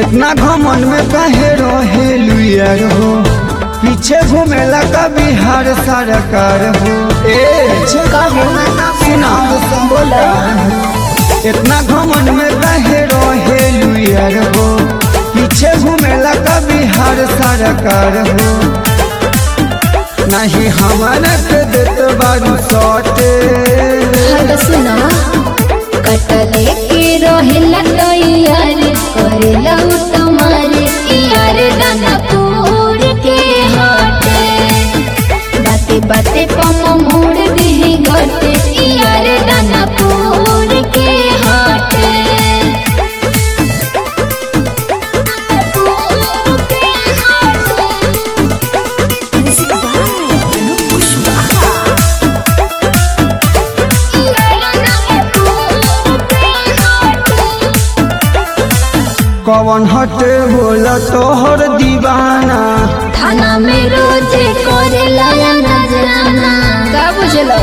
इतना घमन में काहे रहे लुयर हो पीछे घूमेला का बिहार सरकार हो ए सुना बोला इतना घमन में काहे रहे लुयर हो पीछे घूमेला का बिहार सरकार हो नहीं हमारा के देत बारू सटे हद सुना कटले के रहेला तैयार करेला उ तुम्हारे यार दानापुर के हाटे बाते बाते पम मोड़ दी घटे यार दानापुर के हाटे कवन हटे बोला तोहर दीवाना थाना में रोजे करेला नजराना का बुझलो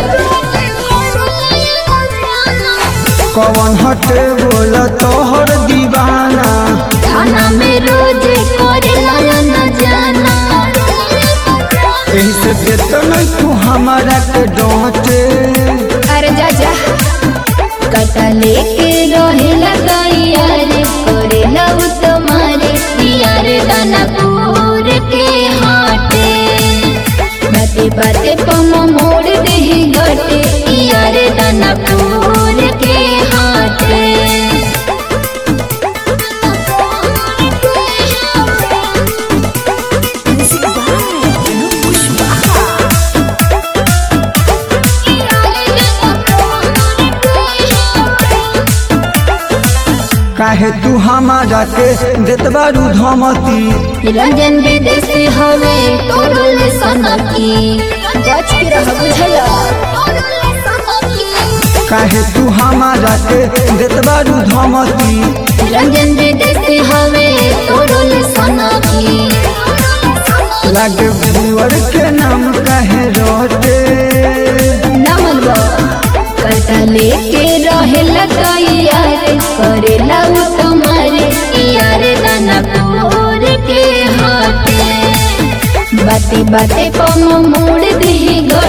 कवन हटे बोला तोहर दीवाना थाना में रोजे करेला नजराना एही से देत नहीं तू हमारा के डांटे अरे जा जा कटा लेके रहेला तैयार करेला उ तुम्हारे यार दानापुर के हाटे बाते बाते पम मोड़ दे घटे यार दानापुर के हाटे काहे तू हमारा के देत बारू धमती रंजन विदेशी हवे तोरल सनकी बच के रह बुझला काहे तू हमारा के देत बारू धमती रंजन विदेशी हवे तोरल सनकी लागे बुअर के नाम काहे रोटे नमन कटा लेके रहेला तैयार करेला उ तुम्हारे यार दानापुर के हाथे बाते बाते पम मोड़ दी